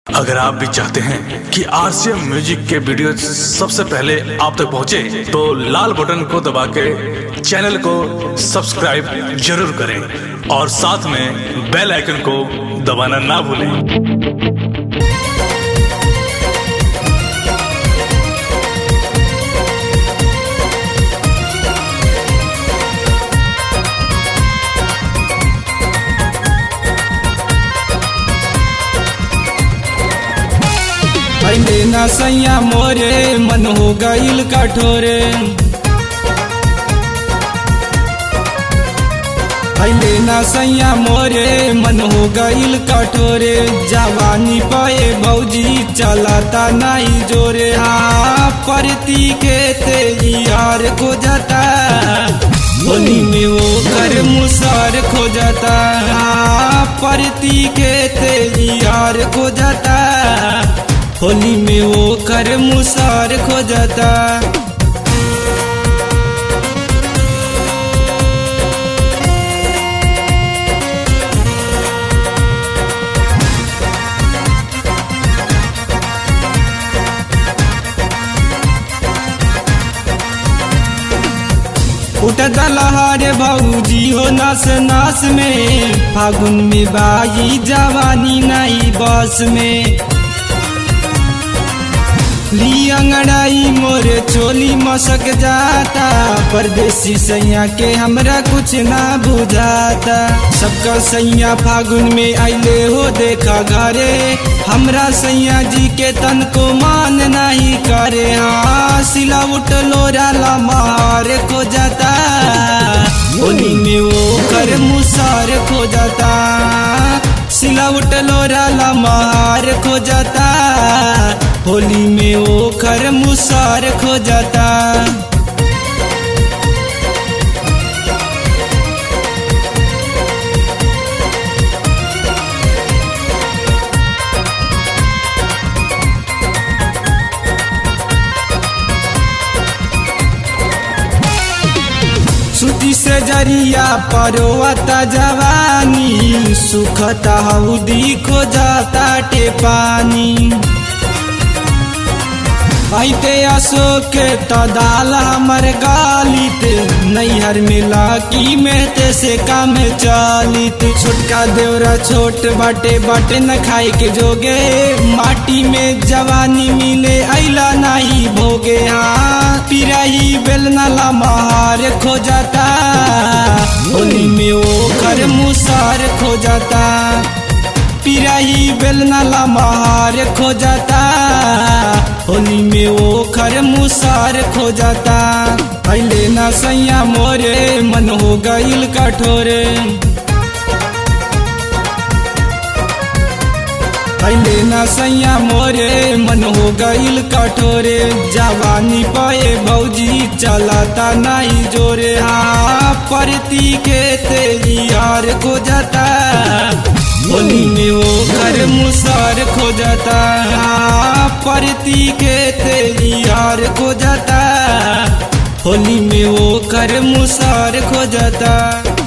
अगर आप भी चाहते हैं कि आरसीएम म्यूजिक के वीडियो सबसे पहले आप तक पहुंचे, तो लाल बटन को दबा के चैनल को सब्सक्राइब जरूर करें और साथ में बेल आइकन को दबाना ना भूलें पहले ना सैया मोरे मन हो गईल कठोरे पहले ना सैया मोरे मन हो गईल कठोरे जवानी पाए भौजी चलाता नहीं जोरे हाँ परती के ते यार को जाता होली में वो कर मुसार खो जाता हाँ परती के ते यार को जाता होली में वो कर मुसार खो जाता उठता लहारे भौजी हो नास नास में फागुन में बाई जवानी नहीं बस में ली अंगड़ाई मोरे चोली मसक जाता परदेसी सैया के हमरा कुछ ना बुझाता सबका सैया फागुन में आइले हो देखा घरे हमरा सैया जी के तन को मान नहीं करे हाँ सिला उठलो राला मार खो जाता होली में वो कर मुसार खो जाता सिला उठलो राला मार खो जाता होली में वो खर मुसार खो जाता सुती से जरिया परोवता जवानी सुखता हौदी खो जाता टे पानी आइते अशोक तदाल हमर गालित नैहर मिला की मेहते से काम चालित छोटका देवरा छोट बाटे बाटे न खाए के जोगे माटी में जवानी मिले ऐला नहीं भोगे हाँ पिराही बेलनाला महार खो जाता होली में वो कर मुसार खो जाता पिराही बेलनाला महार खो जाता होली में वो खर मुसार खो जाता पहले ना सैया मोरे मन हो गईल कठोरे पहले ना सैया मोरे मन हो गईल कठोरे जवानी पाए भौजी चलाता नहीं जोरे हाँ परती के ते यार को जाता होली में वो कर मुसार खो जाता हाँ परती के ते यार को जाता होली में वो कर मुसार खो जाता